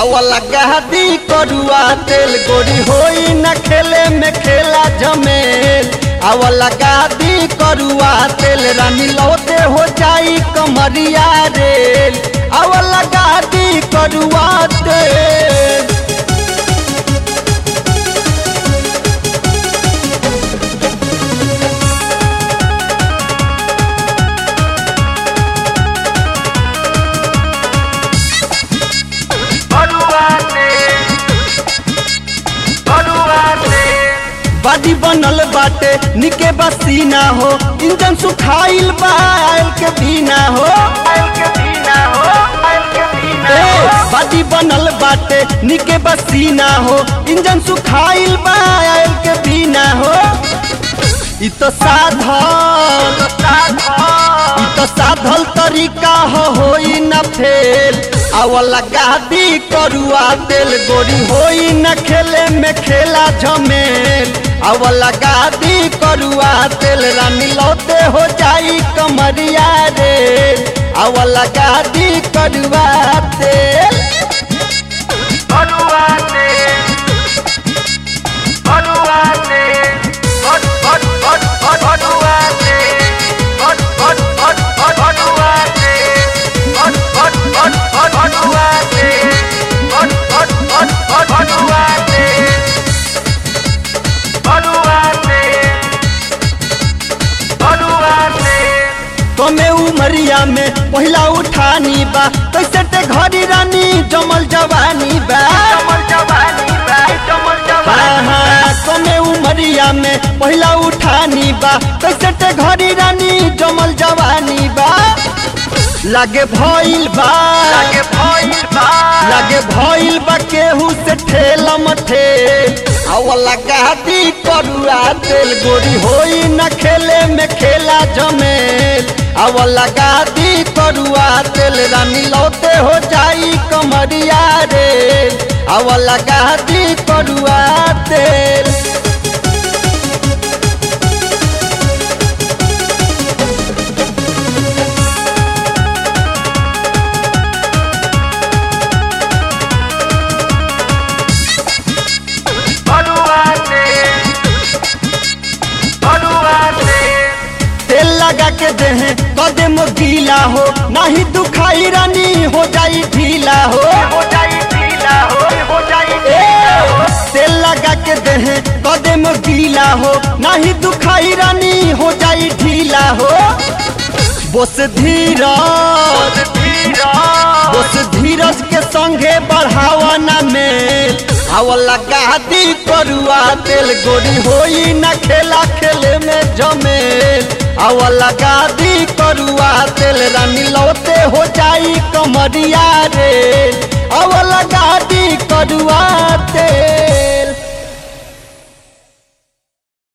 आवला गहदी करुआ तेल गोरी होई न खेले में खेला जमेल आवला गहदी करुआ तेल रानी लौटे हो जाई कमरिया रेल आवला गहदी करुआ तेल बाडी बनल बाटे निके बसीना हो इंजन सुखाइल बा आयल के बिना हो ए, बाडी बनल बाटे निके बसीना हो इंजन सुखाइल बा आयल के बिना हो इ तो साधल इ तो साधल तरीका हो होई न फेल आवला गादी करुआ तेल गोरी होई न खेले में खेला झमेल आवला गादी करुआ तेल रानी लौटे हो जाई कमरिया रे आवला गादी करुआ तेल तमे उमरिया में पहिला उठानी बा कैसे ते घड़ी रानी जमल जवानी बा हाँ, हाँ, तमे उमरिया में पहिला उठानी बा कैसे ते घड़ी रानी जमल जवानी बा लागे भइल बा लागे भइल बा केहू से ठेलम ठेल आवला गाती करुआ तेल गोरी होई न खेले में खेला जमेल आवला गाती करुआ तेल रानी लौटे हो जाई कमरिया रे आवला गाती करुआ तेल तेल लगा के देहे कदे मो गीला हो नहीं दुखाई रानी हो जाई ढीला हो ए, तेल लगा के देहे कदे मो गीला हो नहीं दुखाई रानी हो जाई ढीला हो बोस धीरज बोस धीरज के संगे बढ़ावा ना मेल आवला गादी करुआ तेल गोरी होई न खेला खेले में जमेल आवला गादी करुआ तेल रानी लौटे हो जाई कमरिया रे आवला गादी करुआ तेल